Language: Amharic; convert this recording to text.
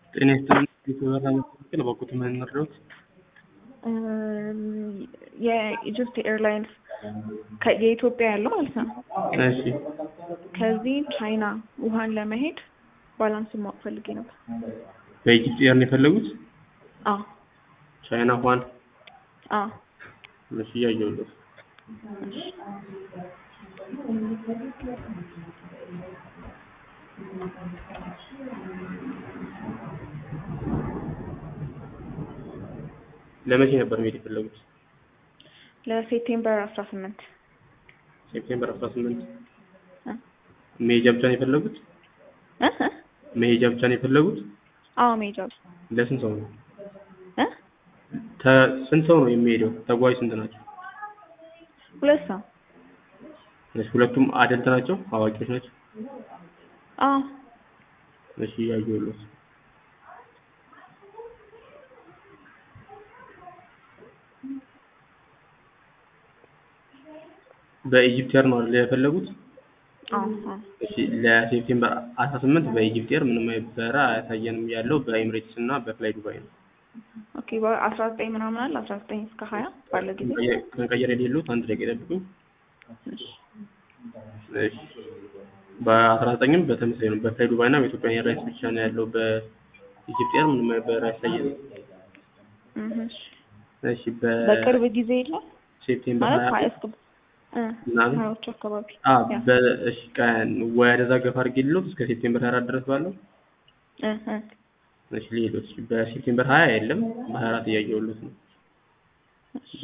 ጤና ይስጥልኝ የተበራ መካከል በኩት የምንረዱት የኢጅፕት ኤርላይንስ ከ- የኢትዮጵያ ያለው ማለት ነው። እሺ ከዚህ ቻይና ውሃን ለመሄድ ባላንሱን ማወቅ ፈልጌ ነበር። በኢጅፕት ኤር ነው የፈለጉት አዎ ቻይና ኋን አዎ እሺ እያየሁለት ለመቼ ነበር መሄድ የፈለጉት ለሴፕቴምበር አስራ ስምንት ሴፕቴምበር 18 መሄጃ ብቻ ነው የፈለጉት መሄጃ ብቻ ነው የፈለጉት አዎ ሜጃ ለስንት ሰው ነው ተ- ስንት ሰው ነው የሚሄደው ተጓዥ ስንት ናቸው ሁለት ሰው እሺ ሁለቱም አደልት ናቸው አዋቂዎች ናቸው አዎ እሺ እያየሁለት በኢጅፕት ኤር ነው አይደል የፈለጉት አዎ አዎ እሺ ለሴፕቴምበር 18 በኢጅፕት ኤር ምንም አይነት በረራ አያሳየንም ያለው በኤምሬትስ እና በፍላይ ዱባይ ነው ኦኬ በአስራ ዘጠኝ ምናምን አለ አስራ ዘጠኝ እስከ ሀያ ባለ ጊዜ ከቀየር የሌሉት አንድ ደቂቃ ይጠብቁኝ እሺ በአስራ ዘጠኝም በተመሳሳይ ነው በፍላይ ዱባይ እና በኢትዮጵያ ኤርላይንስ ብቻ ነው ያለው በኢጅፕት ኤር ምንም አይነት በረራ አያሳየንም እህ እሺ እሺ በቅርብ ጊዜ የለም በሴፕቴምበር ማለት 20 ሀያ እስከ እ ምናምን ሀያዎቹ አካባቢ አ ያ በእሺ ቀን ወደዛ ገፋ አድርጌልዎት እስከ ሴፕቴምበር 24 ድረስ ባለው እ እ እሺ ሊሄዱት በሴፕቴምበር 20 የለም በ24 እያየሁለት ነው